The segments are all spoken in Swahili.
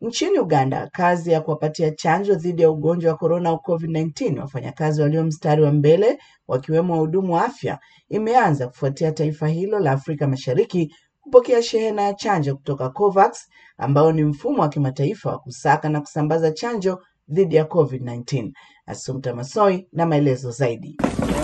Nchini Uganda, kazi ya kuwapatia chanjo dhidi ya ugonjwa wa korona au COVID-19 wafanyakazi walio mstari wa mbele wakiwemo wahudumu wa afya imeanza kufuatia taifa hilo la Afrika Mashariki kupokea shehena ya chanjo kutoka COVAX ambao ni mfumo wa kimataifa wa kusaka na kusambaza chanjo dhidi ya COVID-19. Assumpta Masoi na maelezo zaidi.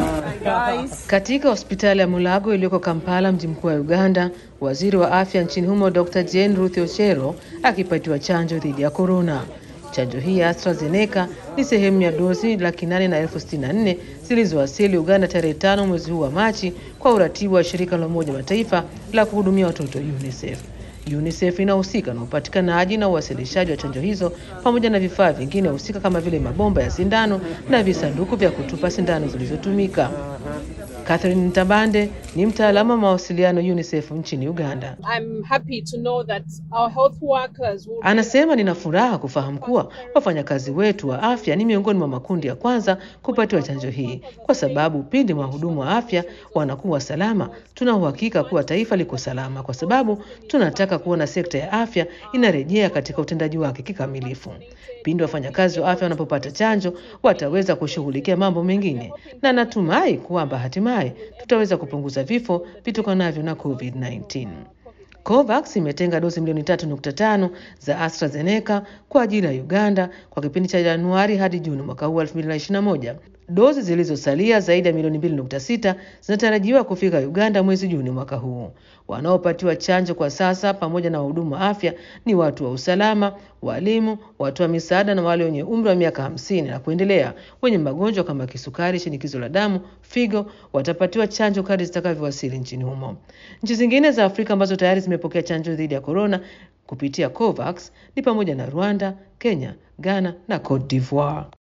Katika hospitali ya Mulago iliyoko Kampala, mji mkuu wa Uganda, waziri wa afya nchini humo Dr. Jane Ruth Ochero akipatiwa chanjo dhidi ya korona. Chanjo hii ya AstraZeneca ni sehemu ya dozi laki nane na elfu sitini na nne zilizowasili Uganda tarehe tano mwezi huu wa Machi kwa uratibu wa shirika la Umoja Mataifa la kuhudumia watoto UNICEF. UNICEF inahusika na upatikanaji na uwasilishaji wa chanjo hizo pamoja na vifaa vingine husika kama vile mabomba ya sindano na visanduku vya kutupa sindano zilizotumika. Catherine Ntabande ni mtaalamu wa mawasiliano UNICEF nchini Uganda. I'm happy to know that our health workers will Anasema nina furaha kufahamu kuwa wafanyakazi wetu wa afya ni miongoni mwa makundi ya kwanza kupatiwa chanjo hii, kwa sababu pindi wahudumu wa afya wanakuwa salama, tuna uhakika kuwa taifa liko salama, kwa sababu tunataka kuona sekta ya afya inarejea katika utendaji wake kikamilifu. Pindi wafanyakazi wa afya wanapopata chanjo, wataweza kushughulikia mambo mengine, na natumai kwamba hatimaye tutaweza kupunguza vifo vitokanavyo na COVID-19. COVAX imetenga dozi milioni 3.5 za AstraZeneca kwa ajili ya Uganda kwa kipindi cha Januari hadi Juni mwaka huu 2021. Dozi zilizosalia zaidi ya milioni 2.6 zinatarajiwa kufika Uganda mwezi Juni mwaka huu. Wanaopatiwa chanjo kwa sasa pamoja na wahudumu wa afya ni watu wa usalama, walimu, watu wa misaada na wale wenye umri wa miaka hamsini na kuendelea wenye magonjwa kama kisukari, shinikizo la damu, figo watapatiwa chanjo kadri zitakavyowasili nchini humo. Nchi zingine za Afrika ambazo tayari zimepokea chanjo dhidi ya korona kupitia COVAX ni pamoja na Rwanda, Kenya, Ghana na Cote d'Ivoire.